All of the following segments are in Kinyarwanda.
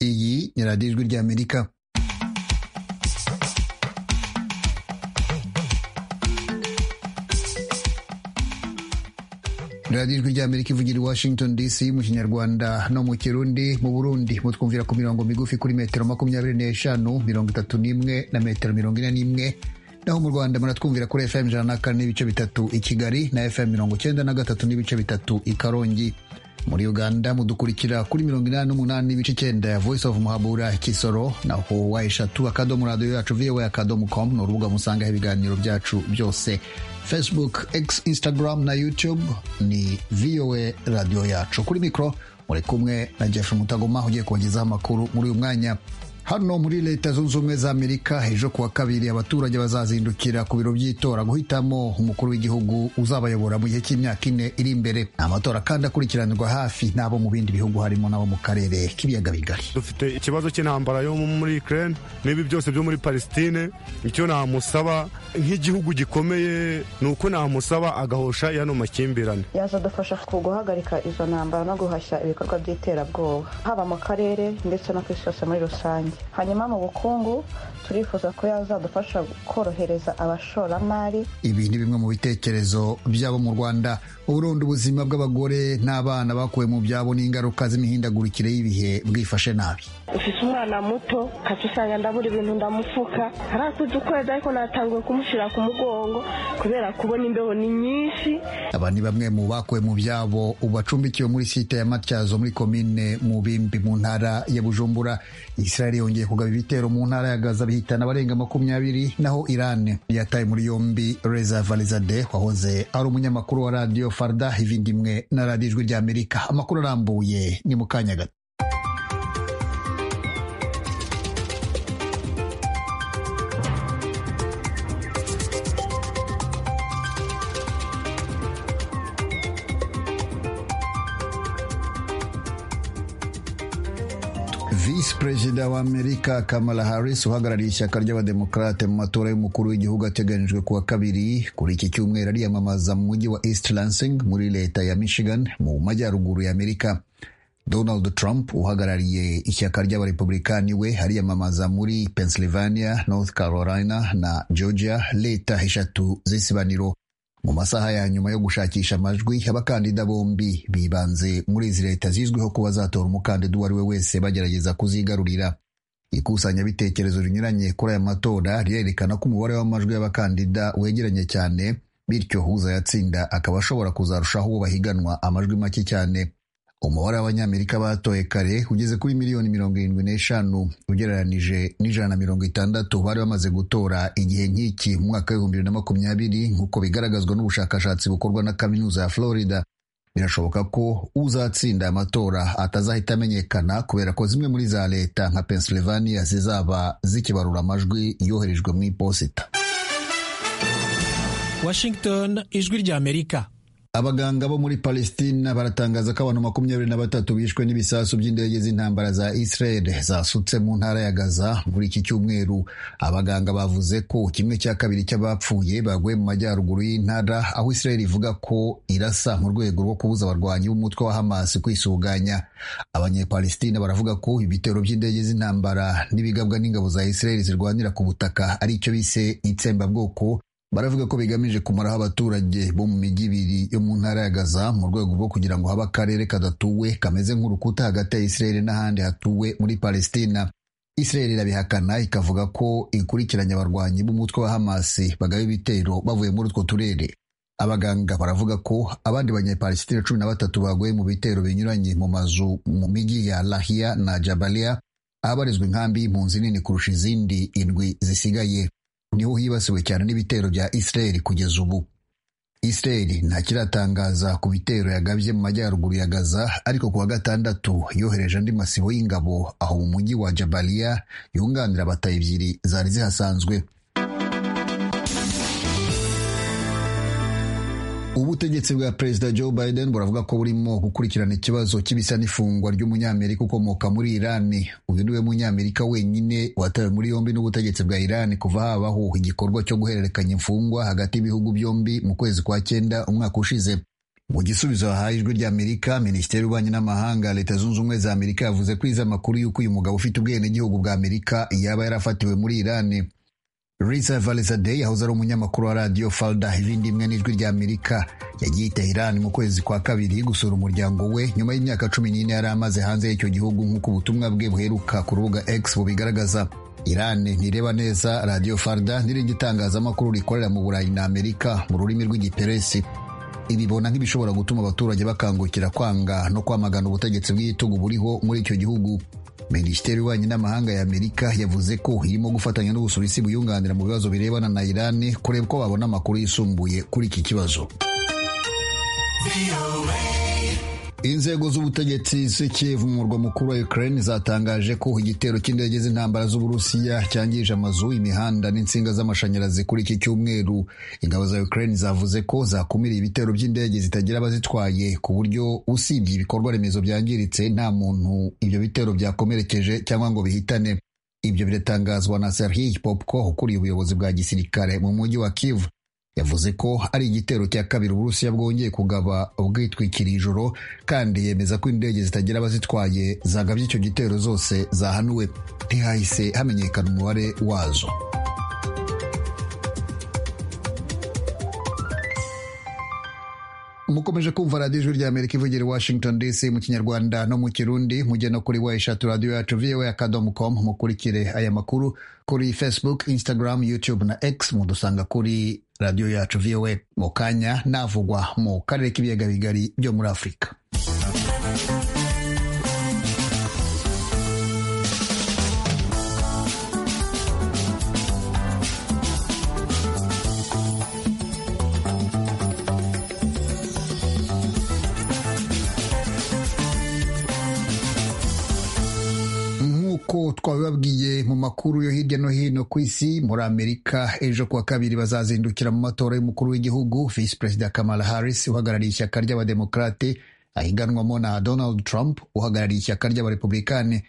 ni radiyo ijwi ry'amerika radiyo ijwi ry'amerika ivugira i washington dc mu kinyarwanda no mu kirundi mu burundi mutwumvira ku mirongo migufi kuri metero makumyabiri n'eshanu mirongo itatu n'imwe na metero mirongo ine n'imwe naho mu rwanda muratwumvira kuri fm ijana na kane n'ibice bitatu i kigali na fm mirongo icyenda na gatatu n'ibice bitatu i karongi muri uganda mudukurikira kuri mirongo inani n'umunani n'ibice icyenda ya voice of muhabura kisoro naho wa eshatu akadomo radiyo yacu voa akadomo com ni urubuga musangaho ibiganiro byacu byose facebook x instagram na youtube ni voa radiyo yacu kuri mikoro muri kumwe na jeff mutagoma ugiye kubagezaho amakuru muri uyu mwanya hano muri leta zunze ubumwe za amerika ejo kuwa kabiri abaturage bazazindukira ku biro by'itora guhitamo umukuru w'igihugu uzabayobora mu gihe cy'imyaka ine iri imbere amatora kandi akurikiranirwa hafi n'abo mu bindi bihugu harimo n'abo mu karere k'ibiyaga bigari dufite ikibazo cy'intambara yo muri ukraine n'ibi byose byo muri palestine icyo namusaba nk'igihugu gikomeye ni uko namusaba agahosha yano makimbirane yazadufasha ku guhagarika izo ntambara no guhashya ibikorwa by'iterabwoba haba mu karere ndetse no ku isi yose muri rusange hanyuma mu bukungu turifuza ko yazadufasha korohereza abashoramari ibi ni bimwe mu bitekerezo by'abo mu rwanda uburundi ubuzima bw'abagore n'abana bakuwe mu byabo n'ingaruka z'imihindagurikire y'ibihe bwifashe nabi ufite umwana muto kati usanga ndabura ibintu ndamufuka arakuze ukwezi ariko natanguye kumushyira ku mugongo kubera kubona imbeho ni nyinshi aba ni bamwe mu bakuwe mu byabo ubu bacumbikiwe muri site ya matyazo muri komine mubimbi mu ntara ya bujumbura israel yongeye kugaba ibitero mu ntara ya gaza bihitana abarenga makumyabiri naho iran yataye muri yombi reza valizade wahoze ari umunyamakuru wa radiyo farda ivindimwe na radiyo ijwi ry'amerika amakuru arambuye ni mu kanya gato visi perezida wa amerika kamala harris uhagarariye ishyaka ry'abademokarate mu matora y'umukuru w'igihugu ateganyijwe kuwa kabiri kuri iki cyumweru ariyamamaza mu mujyi wa east lansing muri leta ya michigan mu majyaruguru ya amerika donald trump uhagarariye ishyaka ry'abarepublikani we ariyamamaza muri pennsylvania north carolina na georgia leta eshatu z'isibaniro mu masaha ya nyuma yo gushakisha amajwi abakandida bombi bibanze muri izi leta zizwiho kuba zatora umukandida uwo ari we wese bagerageza kuzigarurira ikusanyabitekerezo rinyuranye kuri aya matora rirerekana ko umubare w'amajwi y'abakandida wegeranye cyane bityo uzayatsinda akaba ashobora kuzarushaho uwo bahiganwa amajwi make cyane umubare w'abanyamerika batoye kare ugeze kuri miliyoni mirongo irindwi n'eshanu ugereranije n'ijana na mirongo itandatu bari bamaze gutora igihe nk'iki mu mwaka w'ibihumbi bibiri na makumyabiri nk'uko bigaragazwa n'ubushakashatsi bukorwa na kaminuza ya florida birashoboka ko uzatsinda amatora atazahita amenyekana kubera ko zimwe muri za leta nka pennsylvania zizaba zikibarura amajwi yoherejwe mu iposita washington ijwi ry'amerika abaganga bo muri palestina baratangaza ko abantu makumyabiri na batatu bishwe n'ibisasu by'indege z'intambara za israel zasutse mu ntara ya gaza muri iki cyumweru abaganga bavuze ko kimwe cya kabiri cy'abapfuye baguye mu majyaruguru y'intara aho israel ivuga ko irasa mu rwego rwo kubuza abarwanyi b'umutwe wa hamas kwisuganya abanyepalestina baravuga ko ibitero by'indege z'intambara n'ibigabwa n'ingabo za israel zirwanira ku butaka ari icyo bise itsembabwoko baravuga ko bigamije kumaraho abaturage bo mu mijyi ibiri yo mu ntara ya gaza mu rwego rwo kugira ngo habe akarere kadatuwe kameze nk'urukuta hagati ya israel n'ahandi hatuwe muri palestina israel irabihakana ikavuga ko ikurikiranye abarwanyi b'umutwe wa hamasi bagaba ibitero bavuye muri utwo turere abaganga baravuga ko abandi banyapalestina cumi na batatu baguye mu bitero binyuranye mu mazu mu mijyi ya lahiya na jabaliya ahabarizwa inkambi y'impunzi nini kurusha izindi indwi zisigaye niho hibasiwe cyane n'ibitero bya israel kugeza ubu israel ntakiratangaza ku bitero yagabye mu majyaruguru ya gaza ariko ku wa gatandatu yohereje andi masibo y'ingabo aho mu mujyi wa jabaliya yunganira bata ebyiri zari zihasanzwe ubutegetsi bwa perezida joe biden buravuga ko burimo gukurikirana ikibazo cy'ibisa n'ifungwa ry'umunyamerika ukomoka muri irani uyu niwe munyamerika wenyine watawe muri yombi n'ubutegetsi bwa irani kuva habaho igikorwa cyo guhererekanya imfungwa hagati y'ibihugu byombi mu kwezi kwa cyenda umwaka ushize mu gisubizo hahaye ijwi ry'amerika minisiteri y'ububanyi n'amahanga leta zunze ubumwe za amerika yavuze ko izi amakuru y'uko uyu mugabo ufite ubwenegihugu bwa amerika yaba yarafatiwe muri irani risa valisadei yahoze ari umunyamakuru wa radiyo falda ibindi imwe n'ijwi ry'amerika yagiye i Iran mu kwezi kwa kabiri gusura umuryango we nyuma y'imyaka cumi n'ine yari amaze hanze y'icyo gihugu nk'uko ubutumwa bwe buheruka ku rubuga x bubigaragaza Iran ntireba neza radiyo farda n'irindi tangazamakuru rikorera mu burayi na amerika mu rurimi rw'igiperesi ibibona nk'ibishobora gutuma abaturage bakangukira kwanga no kwamagana ubutegetsi bw'igitugu buriho muri icyo gihugu minisiteri y'ububanyi n'amahanga ya amerika yavuze ko irimo gufatanya n'ubusuwisi buyunganira mu bibazo birebana na iran kureba uko babona amakuru yisumbuye kuri iki kibazo inzego z'ubutegetsi z'i Kiev mu murwa mukuru wa Ukraine zatangaje ko igitero cy'indege z'intambara z'Uburusiya cyangije amazu imihanda n'insinga z'amashanyarazi kuri iki cyumweru ingabo za Ukraine zavuze ko zakumiriye ibitero by'indege zitagira abazitwaye ku buryo usibye ibikorwa remezo byangiritse nta muntu ibyo bitero byakomerekeje cyangwa ngo bihitane ibyo biratangazwa na Serhiy Popko ukuriye ubuyobozi bwa gisirikare mu mujyi wa Kiev yavuze ko ari igitero cya kabiri uburusiya bwongeye kugaba ubwitwikiriye ijoro kandi yemeza ko indege zitagira abazitwaye zagabye icyo gitero zose zahanuwe ntihahise hamenyekana umubare wazo mukomeje kumva radiyo ijwi rya amerika ivugira i washington dc mu kinyarwanda no mu kirundi mugena kuri wa eshatu radiyo yacu voa akadomo komu mukurikire aya makuru kuri facebook instagram youtube na x mudusanga kuri radiyo yacu voa mu kanya navugwa mu karere k'ibiyaga bigari byo muri afurika twabibabwiye mu makuru yo hirya no hino ku isi muri amerika ejo kuwa kabiri bazazindukira mu matora y'umukuru w'igihugu visi perezida kamala harris uhagarariye ishyaka ry'abademokarate ahiganwamo na donald trump uhagarariye ishyaka ry'abarepublikani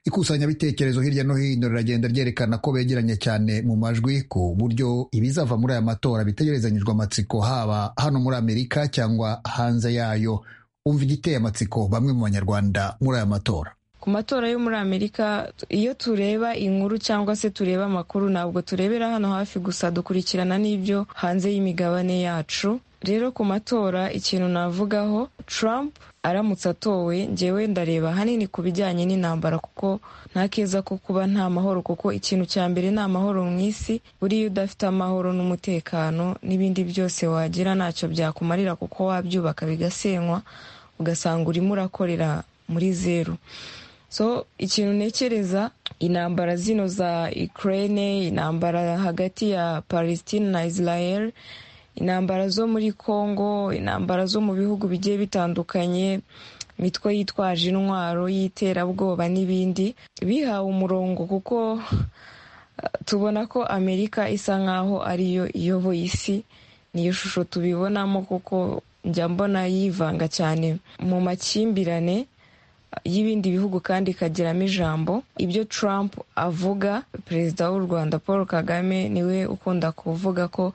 ikusanyabitekerezo hirya no hino riragenda ryerekana ko begeranye cyane mu majwi ku buryo ibizava muri aya matora bitegerezanyijwe amatsiko haba hano muri amerika cyangwa hanze yayo umva igiteye amatsiko bamwe mu banyarwanda muri aya matora ku matora yo muri amerika iyo tureba inkuru cyangwa se tureba amakuru ntabwo turebera hano hafi gusa dukurikirana n'ibyo hanze y'imigabane yacu rero ku matora ikintu navugaho Trump aramutse atowe ngewe ndareba hanini ku bijyanye n'intambara kuko nta keza ko kuba nta mahoro kuko ikintu cya mbere ni amahoro mu isi buriya udafite amahoro n'umutekano n'ibindi byose wagira ntacyo byakumarira kuko wabyubaka bigasenywa ugasanga urimo urakorera muri zeru so ikintu ntekereza intambara zino za Ukraine intambara hagati ya Palestine na Israel intambara zo muri Congo intambara zo mu bihugu bigiye bitandukanye imitwe yitwaje intwaro y'iterabwoba n'ibindi bihawe umurongo kuko tubona ko Amerika isa nkaho ariyo iyoboye isi niyo shusho tubibonamo kuko njya mbona yivanga cyane mu makimbirane y'ibindi bihugu kandi ikagiramo ijambo ibyo Trump avuga perezida w'u Rwanda Paul Kagame niwe ukunda kuvuga ko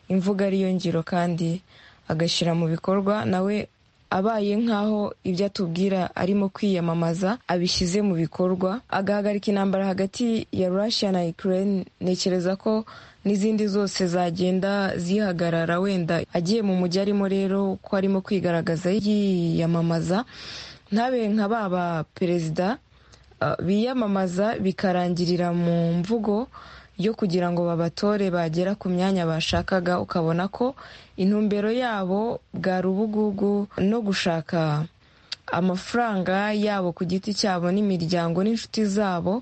imvuga ariyo ngiro kandi agashyira mu bikorwa nawe abaye nk'aho ibyo atubwira arimo kwiyamamaza abishyize mu bikorwa agahagarika intambara hagati ya Russia na Ukraine ntekereza ko n'izindi zose zagenda zihagarara wenda agiye mu mujyi arimo rero ko arimo kwigaragaza yiyamamaza ntabe nka baba perezida biyamamaza bikarangirira mu mvugo yo kugira ngo babatore bagera ku myanya bashakaga ukabona ko intumbero yabo bwa rubugugu no gushaka amafaranga yabo ku giti cyabo n'imiryango n'inshuti zabo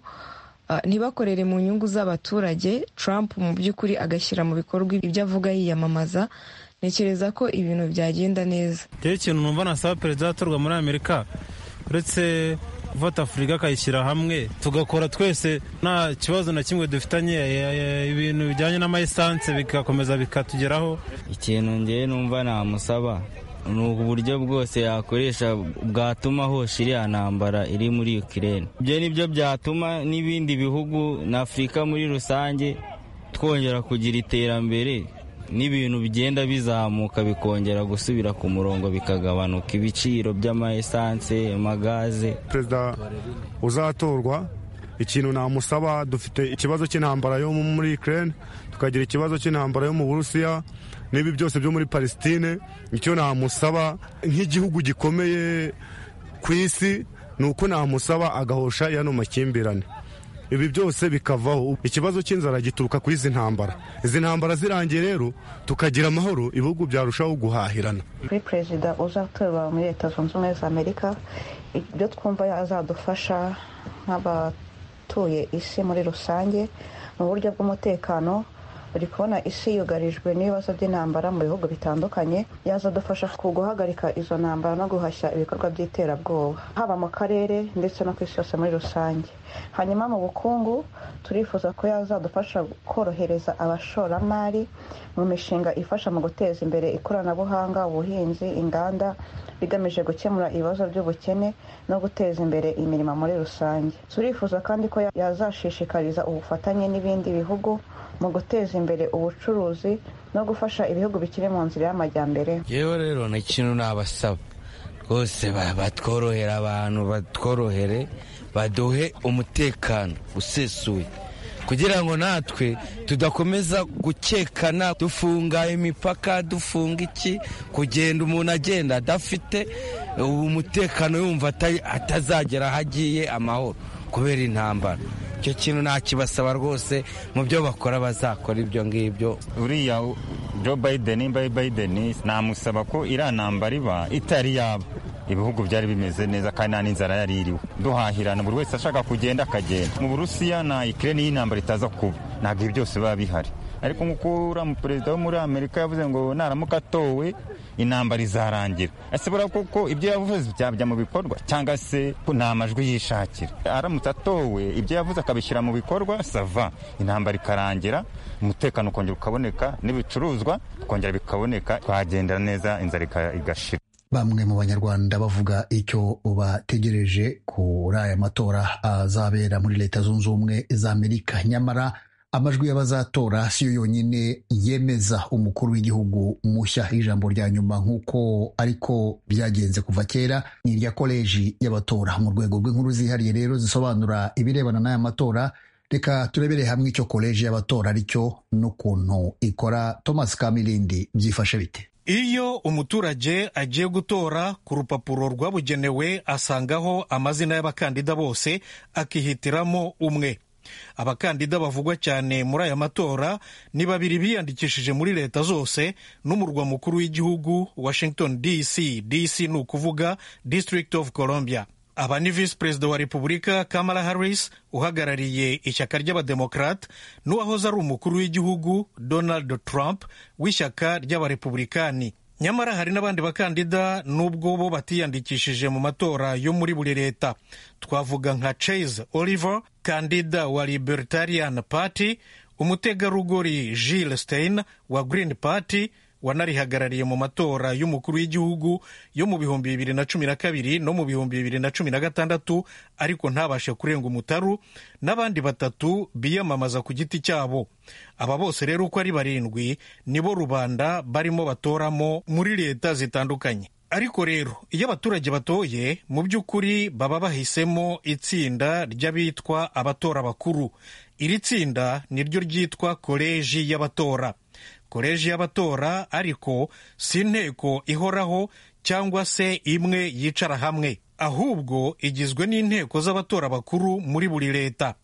ntibakorere mu nyungu z'abaturage Trump mu by'ukuri agashyira mu bikorwa ibyo avuga yiyamamaza ntekereza ko ibintu byagenda neza rero ikintu numva nasaba perezida watorwa muri amerika uretse gufata afurika akayishyira hamwe tugakora twese nta kibazo na kimwe dufitanye ibintu bijyanye n'amayisanse bigakomeza bikatugeraho ikintu ngewe numva namusaba ni uburyo bwose yakoresha bwatuma hosha iriya ntambara iri muri ukirere ibyo ni byo byatuma n'ibindi bihugu na afurika muri rusange twongera kugira iterambere n'ibintu bigenda bizamuka bikongera gusubira ku murongo bikagabanuka ibiciro by'amaesanse amagaze perezida uzatorwa ikintu namusaba dufite ikibazo cy'intambara yo muri Ukraine tukagira ikibazo cy'intambara yo mu Burusiya n'ibi byose byo muri Palestine icyo namusaba nk'igihugu gikomeye ku isi ni uko namusaba agahosha yano makimbirane ibi byose bikavaho ikibazo cy'inzara gituruka ku izi ntambara izi ntambara zirangiye rero tukagira amahoro ibihugu byarushaho guhahirana kuri perezida uzatorwa muri leta zunze ubumwe za amerika ibyo twumva azadufasha nk'abatuye isi muri rusange mu buryo bw'umutekano uri kubona isi yugarijwe n'ibibazo by'intambara mu bihugu bitandukanye yazadufasha ku guhagarika izo ntambara no guhashya ibikorwa by'iterabwoba haba mu karere ndetse no ku isi yose muri rusange hanyuma mu bukungu turifuza ko yazadufasha korohereza abashoramari mu mishinga ifasha mu guteza imbere ikoranabuhanga ubuhinzi inganda bigamije gukemura ibibazo by'ubukene no guteza imbere imirimo muri rusange turifuza kandi ko yazashishikariza ubufatanye n'ibindi bihugu mu guteza imbere ubucuruzi no gufasha ibihugu bikiri mu nzira y'amajyambere yewe rero ni ikintu nabasaba rwose batworohera abantu batworohere baduhe umutekano usesuye kugira ngo natwe tudakomeza gukekana dufunga imipaka dufunga iki kugenda umuntu agenda adafite umutekano yumva atazagera aho agiye amahoro kubera intambara icyo kintu nakibasaba rwose mu byo bakora bazakora ibyo ngibyo uriya joe biden imbaye biden namusaba ko iriya ntambara iba itari yaba ibihugu byari bimeze neza kandi nta n'inzara yari iriho duhahirana buri wese ashaka kugenda akagenda mu burusiya na ikirere y'intambara itaza kuba ntabwo ibi byose biba bihari ariko nk'uko uriya perezida wo muri amerika yavuze ngo naramuka atowe intambara izarangira asibura kuko ibyo yavuze byajya mu bikorwa cyangwa se nta majwi yishakira aramutse atowe ibyo yavuze akabishyira mu bikorwa sava intambara ikarangira umutekano ukongera ukaboneka n'ibicuruzwa bikongera bikaboneka twagendera neza inzara igashira bamwe mu banyarwanda bavuga icyo bategereje kuri aya matora azabera muri leta zunze ubumwe za amerika nyamara amajwi y'abazatora si yo yonyine yemeza umukuru w'igihugu mushya ijambo rya nyuma nk'uko ariko byagenze kuva kera ni irya koleji y'abatora mu rwego rw'inkuru zihariye rero zisobanura ibirebana n'aya matora reka turebere hamwe icyo koleji y'abatora aricyo n'ukuntu ikora thomas kamirindi byifashe bite iyo umuturage agiye gutora ku rupapuro rwabugenewe asangaho amazina y'abakandida bose akihitiramo umwe abakandida bavugwa cyane muri aya matora ni babiri biyandikishije muri leta zose n'umurwa mukuru w'igihugu washington dc dc ni ukuvuga district of columbia aba ni visi perezida wa repubulika kamala harris uhagarariye ishyaka ry'abademokrate n'uwahoze ari umukuru w'igihugu donald trump w'ishyaka ry'abarepublikani nyamara hari n'abandi bakandida n'ubwo bo batiyandikishije mu matora yo muri buri leta twavuga nka chase oliver kandida wa libertarian party umutegarugori Jill stein wa green party wanarihagarariye mu matora y'umukuru w'igihugu yo mu bihumbi bibiri na cumi na kabiri no mu bihumbi bibiri na cumi na gatandatu ariko ntabashe kurenga umutaru n'abandi batatu biyamamaza ku giti cyabo aba bose rero uko ari barindwi nibo rubanda barimo batoramo muri leta zitandukanye ariko rero iyo abaturage batoye mu by'ukuri baba bahisemo itsinda ry'abitwa abatora bakuru iri tsinda niryo ryitwa koleji y'abatora koleji y'abatora ariko si inteko ihoraho cyangwa se imwe yicara hamwe ahubwo igizwe n'inteko z'abatora bakuru muri buri leta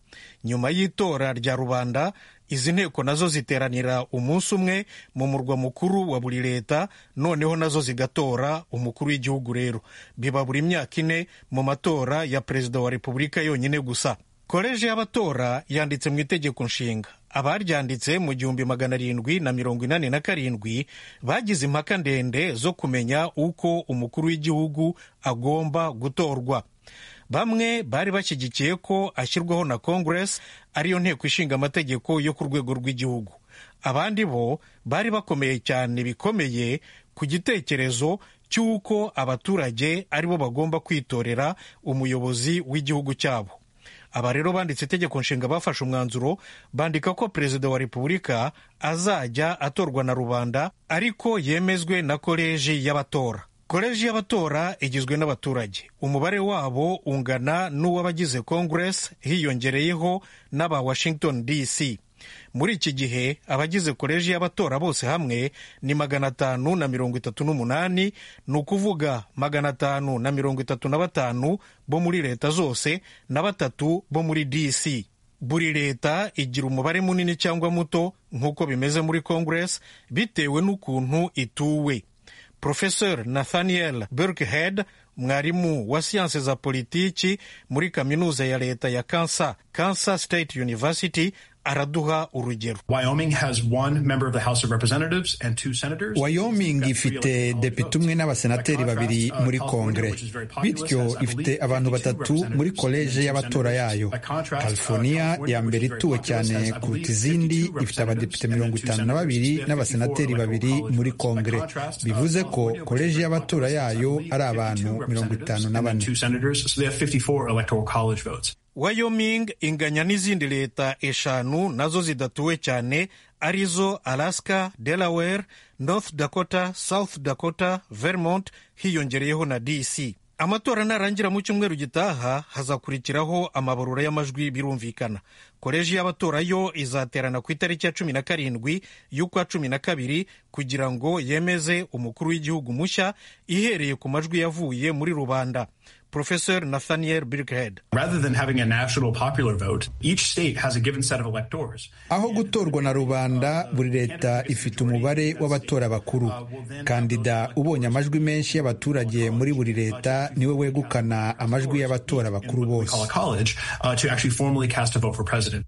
nyuma y'itora rya rubanda izi nteko nazo ziteranira umunsi umwe mu murwa mukuru wa buri leta noneho nazo zigatora umukuru w'igihugu rero biba buri myaka ine mu matora ya perezida wa repubulika yonyine gusa koleji y'abatora yanditse mu itegeko nshinga abaryanditse mu gihumbi magana arindwi na mirongo inani na karindwi bagize impaka ndende zo kumenya uko umukuru w'igihugu agomba gutorwa bamwe bari bashyigikiye ko ashyirwaho na kongeresi ariyo nteko ishinga amategeko yo ku rwego rw'igihugu abandi bo bari bakomeye cyane bikomeye ku gitekerezo cy'uko abaturage aribo bagomba kwitorera umuyobozi w'igihugu cyabo aba rero banditse itegeko nshinga bafashe umwanzuro bandika ko perezida wa repubulika azajya atorwa na rubanda ariko yemezwe na koleji y'abatora koleji y'abatora igizwe n'abaturage umubare wabo ungana n'uw'abagize congress hiyongereyeho n'aba washington dc muri iki gihe abagize koleji y'abatora bose hamwe ni magana atanu na mirongo itatu n'umunani ni ukuvuga magana atanu na mirongo itatu na batanu bo muri leta zose na batatu bo muri dc buri leta igira umubare munini cyangwa muto nk'uko bimeze muri congress bitewe n'ukuntu ituwe professeur nathaniel burkhead mwarimu wa siyanse za politiki muri kaminuza ya leta ya kansas kansas state university araduha urugero wyoming ifite depite umwe n'abasenateri babiri muri kongere bityo ifite abantu batatu muri koleje y'abatora yayo california ya mbere ituwe cyane kuruta izindi ifite abadepite mirongo itanu na babiri n'abasenateri babiri muri kongere bivuze ko koleje y'abatora yayo ari abantu mirongo itanu na bane Wyoming inganya n'izindi leta eshanu nazo zidatuwe cyane arizo Alaska, Delaware, North Dakota, South Dakota, Vermont hiyongereyeho na DC. Amatora narangira mu cyumweru gitaha hazakurikiraho amabarura y'amajwi birumvikana. Koleji y'abatora yo izaterana ku itariki ya cumi na karindwi y'ukwa cumi na kabiri kugira ngo yemeze umukuru w'igihugu mushya ihereye ku majwi yavuye muri rubanda. Professor Nathaniel Birkhead. Aho gutorwa na rubanda, buri leta ifite umubare w'abatora bakuru. Kandida ubonye amajwi menshi y'abaturage muri buri leta niwe wegukana amajwi y'abatora bakuru bose.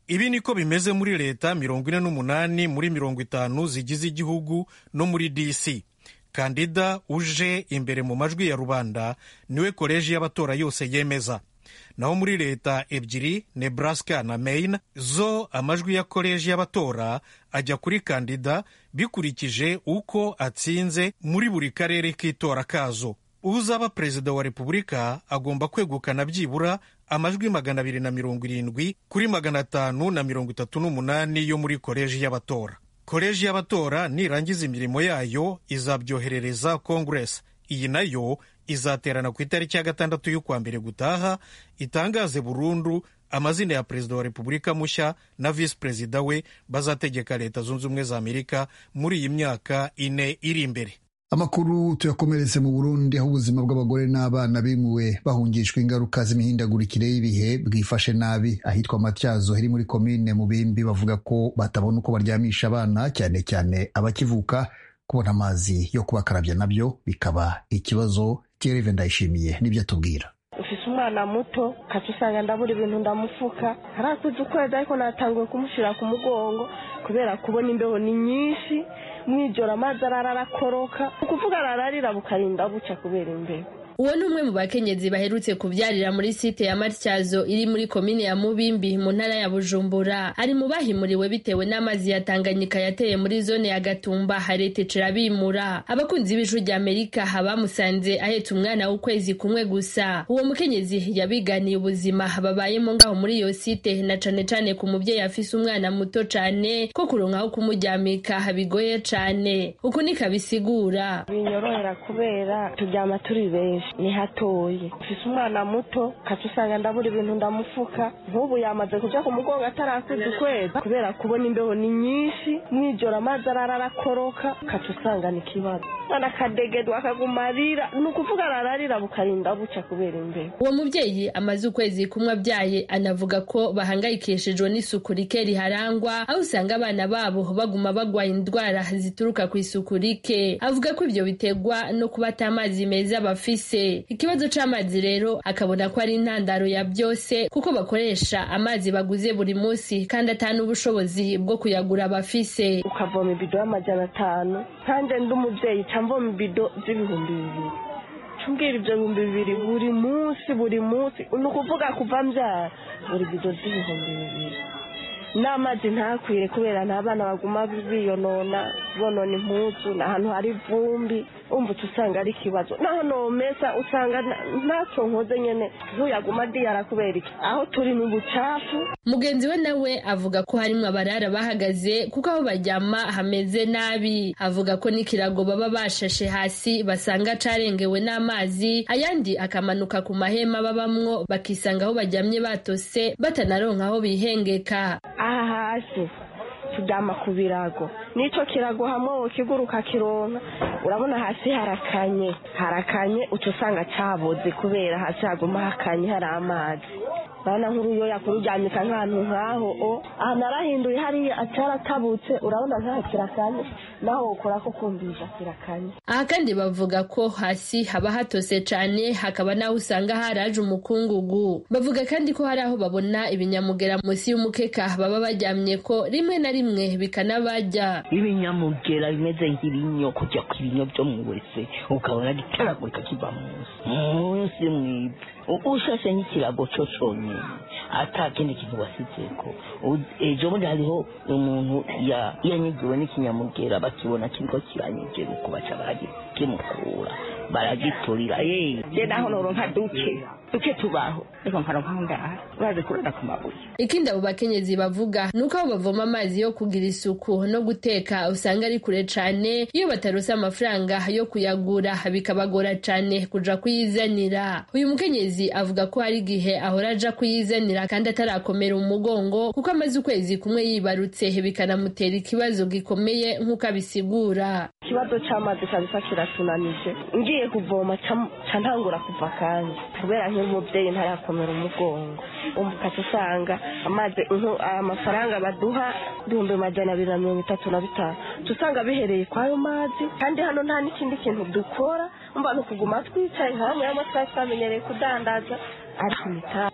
Ibi niko bimeze muri leta mirongo ine n'umunani muri mirongo itanu zigize igihugu no muri DC. kandida uje imbere mu majwi ya rubanda niwe koleji y'abatora yose yemeza naho muri leta ebyiri nebraska na maine zo amajwi ya koleji y'abatora ajya kuri kandida bikurikije uko atsinze muri buri karere k'itora kazo uzaba perezida wa repubulika agomba kwegukana byibura amajwi magana abiri na mirongo irindwi kuri magana atanu na mirongo itatu n'umunani yo muri koleji y'abatora koleji y'abatora nirangiza imirimo yayo izabyoherereza kongeresi iyi nayo izaterana ku itariki ya gatandatu y'ukwa mbere gutaha itangaze burundu amazina ya perezida wa repubulika mushya na visi perezida we bazategeka leta zunze ubumwe za amerika muri iyi myaka ine iri imbere amakuru tuyakomeretse mu burundi aho ubuzima bw'abagore n'abana bimuwe bahungishwa ingaruka z'imihindagurikire y'ibihe bwifashe nabi ahitwa matyazo heri muri komine mu bimbi bavuga ko batabona uko baryamisha abana cyane cyane abakivuka kubona amazi yo kubakarabya nabyo bikaba ikibazo cyereve ndayishimiye nibyo atubwira ufise umwana muto kaca usanga ndabura ibintu ndamufuka harakuze ukwezi ariko natanguye kumushyira ku mugongo kubera kubona imbeho ni nyinshi mwijoro amazi arara arakoroka ni ukuvuga arararira bukarinda bucya kubera imbeho uwo ni umwe mu bakenyezi baherutse kubyarira muri site ya matyazo iri muri komine ya mubimbi mu ntara ya bujumbura ari mu bahimuriwe bitewe n'amazi ya tanganyika yateye muri zone ya gatumba haretecera bimura abakunzi b'ijwi rya amerika bamusanze ahetse umwana w'ukwezi kumwe gusa uwo mukenyezi yabiganiye ubuzima babayemo ngaho muri iyo site na cane cane ku mubyeyi afise umwana muto cane ko kuronkaho kumuryamika bigoye cane uku niko abisigura binyorohera kubera turyama turi benshi ni hatoye ufise umwana muto kaca usanga ndabura ibintu ndamufuka nk'ubu yamaze kuja ku mugongo atarakuza ukwezi kubera kubona imbeho ni nyinshi mwijoro amazi arara arakoroka kaca usanga ni kibazo umwana akadegedwa akaguma arira ni ukuvuga arararira bukarinda buca kubera imbeho uwo mubyeyi amaze ukwezi kumwe abyaye anavuga ko bahangayikishijwe n'isuku rike riharangwa aho usanga abana babo baguma bagwaye indwara zituruka ku isuku rike avuga ko ibyo biterwa no kuba ata amazi meza bafise ikibazo c'amazi rero akabona ko ari intandaro ya byose kuko bakoresha amazi baguze buri munsi kandi atanu ubushobozi bwo kuyagura bafise ukavoma ibido y'amajana atanu kandi ndi umubyeyi camvoma ibido z'ibihumbi bibiri cumbwira ibyo bihumbi bibiri buri munsi buri munsi ni ukuvuga kuva mbyara buri bido z'ibihumbi bibiri n'amazi ntakwire kubera n'abana baguma biyonona bonona impuzu ni ahantu hari ivumbi umbutse usanga ari ikibazo naho nomesa usanga ntacyo nkoze nyine ntuyaguma diyara kubera iki aho turi ni ubucafu mugenzi we nawe avuga ko harimo abarara bahagaze kuko aho baryama hameze nabi avuga ko n'ikirago baba bashashe hasi basanga carengewe n'amazi ayandi akamanuka ku mahema babamwo bakisanga aho baryamye batose batanaronka aho bihengeka aha hasi turyama ku birago n'icyo kirago hamwe ukiguruka kironka urabona hasi harakanye harakanye uca usanga cyaboze kubera hasi haguma hakanye hari amazi urabona nk'uruyo yakururyamika nk'ahantu nk'aho o ahantu arahinduye hariya ataratabutse urabona nk'aho kirakanye naho ukora ko kumvisha kirakanye aha kandi bavuga ko hasi haba hatose cyane hakaba n'aho usanga haraje umukungugu bavuga kandi ko hari aho babona ibinyamugera munsi y'umukeka baba baryamye ko rimwe na rimwe bikanabajya ibinyamugera bimeze nk'ibinyo kujya ku ibinyo byo mu wese ukabona gitaragurika kiva munsi munsi mwibwe ushashe nk'ikirago cyo cyonyine atakindi kintu wasitseko ejo bundi hariho umuntu yanyigiwe n'ikinyamugera bakibona kiriko kiranyegera uko baca baragikimukura baragiturira ye je naho noronka duke duke tubaho reka nkaronka aho ngaha baje kurara ku mabuye ikindi abo bakenyezi bavuga ni uko aho bavoma amazi yo kugira isuku no guteka usanga ari kure cane iyo batarose amafaranga yo kuyagura bikabagora cane kuja kuyizanira uyu mukenyezi avuga ko hari igihe ahora aja kuyizanira kandi atarakomera umugongo kuko amaze ukwezi kumwe yibarutse bikanamutera ikibazo gikomeye nk'uko abisigura ikibazo c'amazi kabisa kiratunanije ngiye kuvoma ca ntangura kuva kandi kubera nk'umubyeyi ntarakomera umugongo ukaca usanga amazi amafaranga baduha ibihumbi magana abiri na mirongo itatu na bitanu usanga bihereye kw'ayo mazi kandi hano nta n'ikindi kintu dukora mba ni ukuguma twicaye hamwe y'amasaha twamenyereye kudandaza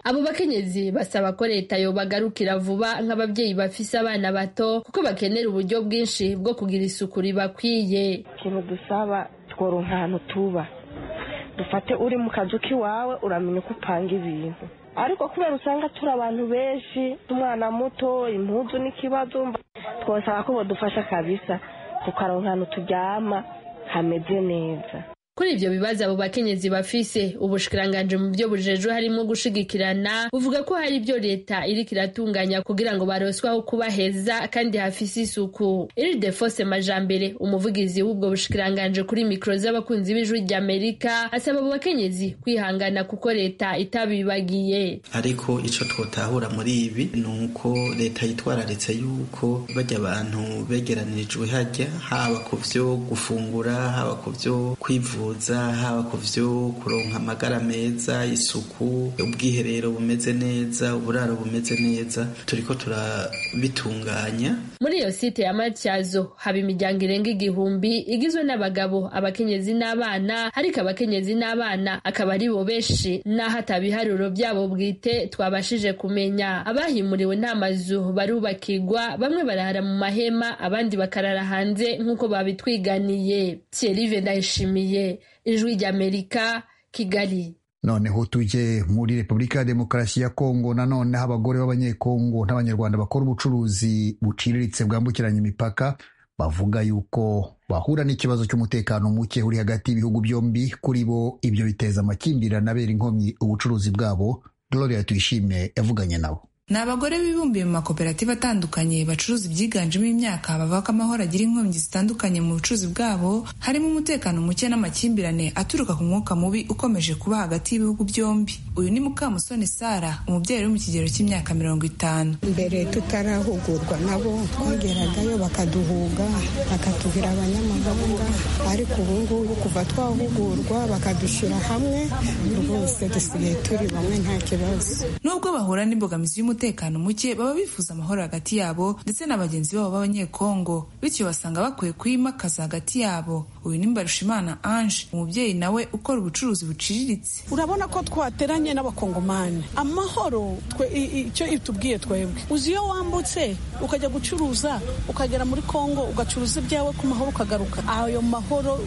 abo bakenyezi basaba ko leta yobagarukira vuba nk'ababyeyi bafise abana bato kuko bakenera uburyo bwinshi bwo kugira isuku ribakwiye ikintu dusaba tworonka ahantu tuba dufate uri mu kazu k'iwawe uramenya uko upanga ibintu ariko kubera usanga turi abantu benshi umwana muto impuzu n'ikibazo twasaba ko badufasha kabisa tukaronka ahantu turyama hameze neza kuri ibyo bibazo abo bakenyezi bafise ubushikiranganje mu byo bujejwe harimo gushigikirana buvuga ko hari ibyo leta iriko iratunganya kugira ngo baroswe aho kuba heza kandi hafise isuku iride fose majambere umuvugizi w'ubwo bushikiranganje kuri mikro z'abakunzi b'ijwi ry'amerika asaba abo bakenyezi kwihangana kuko leta itabibagiye ariko ico twotahura muri ibi ni uko leta yitwararitse yuko bajya abantu begeranirijwe hajya haba ku vyo gufungura haba ku vyo kwivura haba ku byo kuronka amagara meza isuku ubwiherero bumeze neza uburaro bumeze neza turi ko turabitunganya muri iyo site ya matyazo haba imiryango irenga igihumbi igizwe n'abagabo abakenyezi n'abana ariko abakenyezi n'abana akaba ari bo benshi n'aho atabiharuro byabo bwite twabashije kumenya abahimuriwe nta mazu barubakirwa bamwe barara mu mahema abandi bakarara hanze nk'uko babitwiganiye Thierry ndayishimiye ijwi ry'amerika kigali noneho tujye muri repubulika ya demokarasi ya kongo nanone aho abagore b'abanyekongo n'abanyarwanda bakora ubucuruzi buciriritse bwambukiranya imipaka bavuga yuko bahura n'ikibazo cy'umutekano muke uri hagati y'ibihugu byombi kuri bo ibyo biteza amakimbirane abera inkomyi ubucuruzi bwabo gloria tuyishime yavuganye nabo ni abagore bibumbiye mu makoperative atandukanye bacuruza ibyiganjemo imyaka bavuga ko amahoro agira inkomyi zitandukanye mu bucuruzi bwabo harimo umutekano muke n'amakimbirane aturuka ku mwuka mubi ukomeje kuba hagati y'ibihugu byombi uyu ni mukamusoni sara umubyeyi uri mu kigero cy'imyaka mirongo itanu mbere tutarahugurwa nabo twageragayo bakaduhuga bakatubwira abanyamahanga ariko ubu ngubu kuva twahugurwa bakadushyira hamwe rwose dusigaye turi bamwe nta kibazo nubwo bahura n'imbogamizi y'umutekano umutekano muke baba bifuza amahoro hagati yabo ndetse na bagenzi babo b'abanyekongo bityo basanga bakwiye kuyimakaza hagati yabo uyu ni mbarushimana ange umubyeyi nawe ukora ubucuruzi buciriritse urabona ko twateranye n'abakongomani amahoro icyo itubwiye twebwe uzi iyo wambutse ukajya gucuruza ukagera muri kongo ugacuruza ibyawe ku mahoro ukagaruka ayo mahoro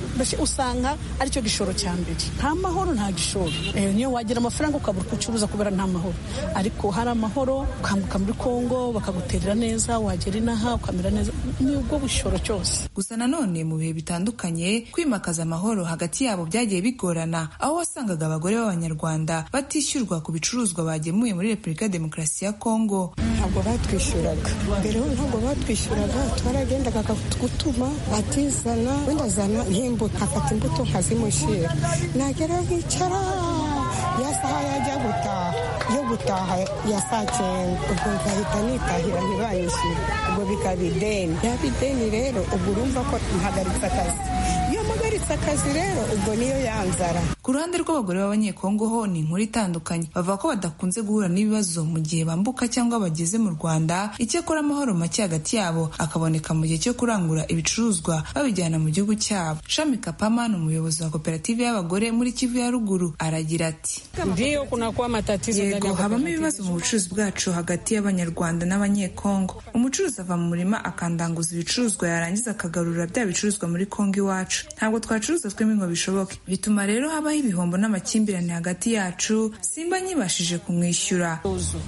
usanga aricyo gishoro cya mbere nta mahoro nta gishoro niyo wagira amafaranga ukabura ucuruza kubera nta mahoro ariko hari amahoro ukambuka muri kongo bakaguterera neza wagera inaha ukamera neza ni ubwo bushoro cyose gusa nanone mu bihe bitandukanye kwimakaza amahoro hagati yabo byagiye bigorana aho wasangaga abagore b'abanyarwanda batishyurwa ku bicuruzwa bagemuye muri repubulika demokarasi ya kongo ntabwo batwishyuraga mbere ntabwo batwishyuraga twaragendaga gutuma atizana wenda azana nk'imbuto nkafata imbuto nkazimushyira nagera nkicara ya saha yajya gutaha yo gutaha ya saa cyenda ubwo nkahita nitahira ntibanyishyure ubwo bikaba ideni yaba ideni rero ubwo urumva ko mpagaritse akazi iyo mpagaritse akazi rero ubwo niyo yanzara ku ruhande rw'abagore b'abanyekongo ho ni inkuru itandukanye bavuga ko badakunze guhura n'ibibazo mu gihe bambuka cyangwa bageze mu rwanda icyakora amahoro make hagati yabo akaboneka mu gihe cyo kurangura ibicuruzwa babijyana mu gihugu cyabo shami kapama ni umuyobozi wa koperative y'abagore muri kivu ya ruguru aragira ati ndiyo kunakuwa matatizo yego habamo ibibazo mu bucuruzi bwacu hagati y'abanyarwanda n'abanyekongo umucuruzi ava mu murima akandanguza ibicuruzwa yarangiza akagarura bya bicuruzwa muri kongo iwacu ntabwo twacuruza twembi ngo bishoboke bituma rero habaho ibihombo n'amakimbirane hagati yacu simba nyibashije kumwishyura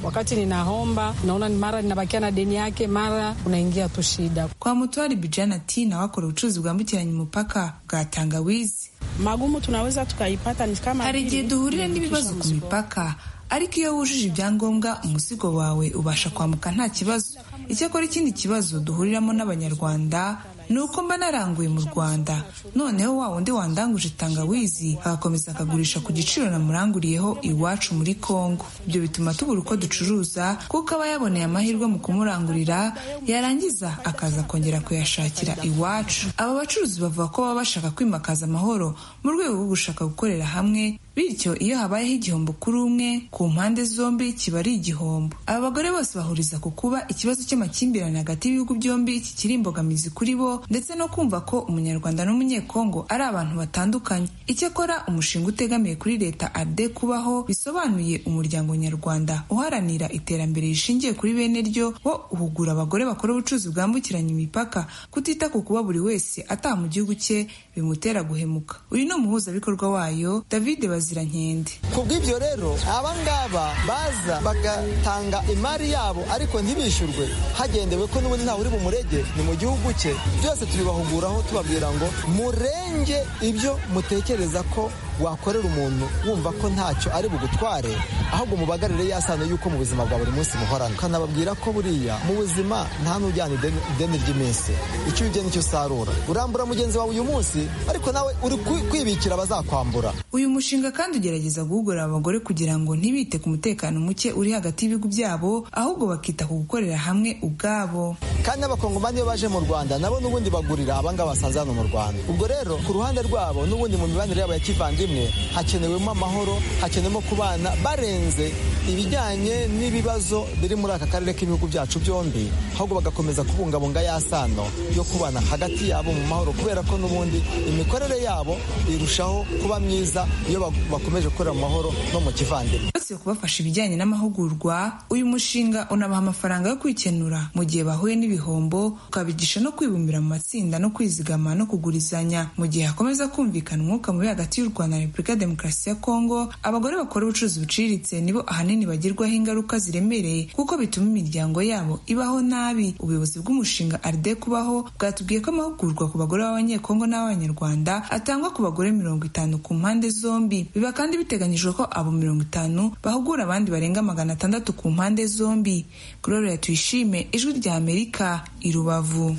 wakati ninahomba naona mara ninabakia na deni yake mara unaingia tu shida kwa mutwari bijana ati nawe akora ubucuruzi bwambukiranya umupaka bwa tangawizi magumu tunaweza tukaipata ni kama hari igihe duhurira n'ibibazo ku mipaka ariko iyo wujuje ibyangombwa umusigo wawe ubasha kwambuka nta kibazo icyakora ikindi kibazo duhuriramo n'abanyarwanda ni uko mba naranguye mu rwanda noneho wa wundi wandanguje tangawizi agakomeza akagurisha ku giciro namuranguriyeho iwacu muri kongo ibyo bituma tubura uko ducuruza kuko aba yaboneye amahirwe mu kumurangurira yarangiza akaza kongera kuyashakira iwacu aba bacuruzi bavuga ko baba bashaka kwimakaza amahoro mu rwego rwo gushaka gukorera hamwe bityo iyo habayeho igihombo kuri umwe ku mpande zombi kiba ari igihombo aba bagore bose bahuriza ku kuba ikibazo cy'amakimbirane hagati y'ibihugu byombi kikiri imbogamizi kuri bo ndetse no kumva ko umunyarwanda n'umunyekongo ari abantu batandukanye icyakora umushinga utegamiye kuri leta ade kubaho bisobanuye umuryango nyarwanda uharanira iterambere rishingiye kuri bene ryo wo uhugura abagore bakora ubucuruzi bwambukiranya imipaka kutita ku kuba buri wese ataha mu gihugu cye bimutera guhemuka uyu ni umuhuzabikorwa wayo david bazirankende ku bw'ibyo rero abangaba baza bagatanga imari yabo ariko ntibishyurwe hagendewe ko n'ubundi ntawe uri bumurege ni mu gihugu cye byose turibahuguraho tubabwira ngo murenge ibyo mutekereza ko wakorera umuntu wumva ko ntacyo ari bugutware ahubwo mubagarire yasano y'uko mu buzima bwa buri munsi muhorana ukanababwira ko buriya mu buzima nta n'ujyana ideni ry'iminsi icyo ugena icyo usarura urambura mugenzi wawe uyu munsi ariko nawe uri kwibikira abazakwambura uyu mushinga kandi ugerageza guhugura abagore kugira ngo ntibite ku mutekano muke uri hagati y'ibihugu byabo ahubwo bakita ku gukorera hamwe ubwabo kandi n'abakongomani iyo baje mu rwanda nabo n'ubundi bagurira abangaba basanze hano mu rwanda ubwo rero ku ruhande rwabo n'ubundi mu mibanire yabo ya kivandimwe hakenewemo amahoro hakenewemo kubana barenze ibijyanye n'ibibazo biri muri aka karere k'ibihugu byacu byombi ahubwo bagakomeza kubungabunga ya sano yo kubana hagati yabo mu mahoro kubera ko n'ubundi imikorere yabo irushaho kuba myiza iyo bakomeje gukorera mu mahoro no mu kivandimwe uretse kubafasha ibijyanye n'amahugurwa uyu mushinga unabaha amafaranga yo kwikenura mu gihe bahuye n'ibihombo ukabigisha no kwibumbira mu matsinda no kwizigama no kugurizanya mu gihe hakomeza kumvikana umwuka mubi hagati y'u rwanda Repubulika ya Demokarasi ya Kongo abagore bakora ubucuruzi buciriritse nibo ahanini bagirwaho ingaruka ziremereye kuko bituma imiryango yabo ibaho nabi ubuyobozi bw'umushinga Arde kubaho bwatubwiye ko amahugurwa ku bagore b'abanyekongo n'abanyarwanda atangwa ku bagore mirongo itanu ku mpande zombi biba kandi biteganyijwe ko abo mirongo itanu bahugura abandi barenga magana atandatu ku mpande zombi Gloria Tuyishime ijwi rya Amerika i Rubavu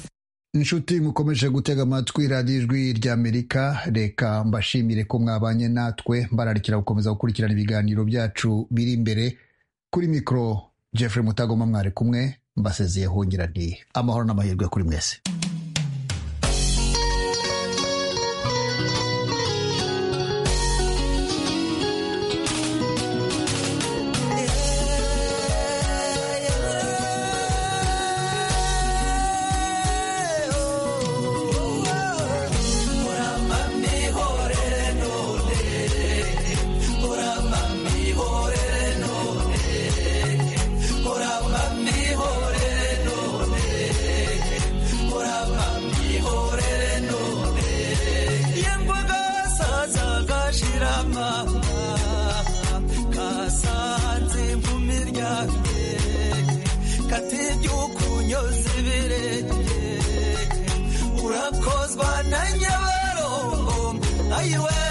inshuti mukomeje gutega amatwi radiyo ijwi ry'amerika reka mbashimire ko mwabanye natwe mbararikira gukomeza gukurikirana ibiganiro byacu biri imbere kuri mikoro jeffrey mutagoma mwari kumwe mbasezeye hongerane amahoro n'amahirwe kuri mwese What up? yiwe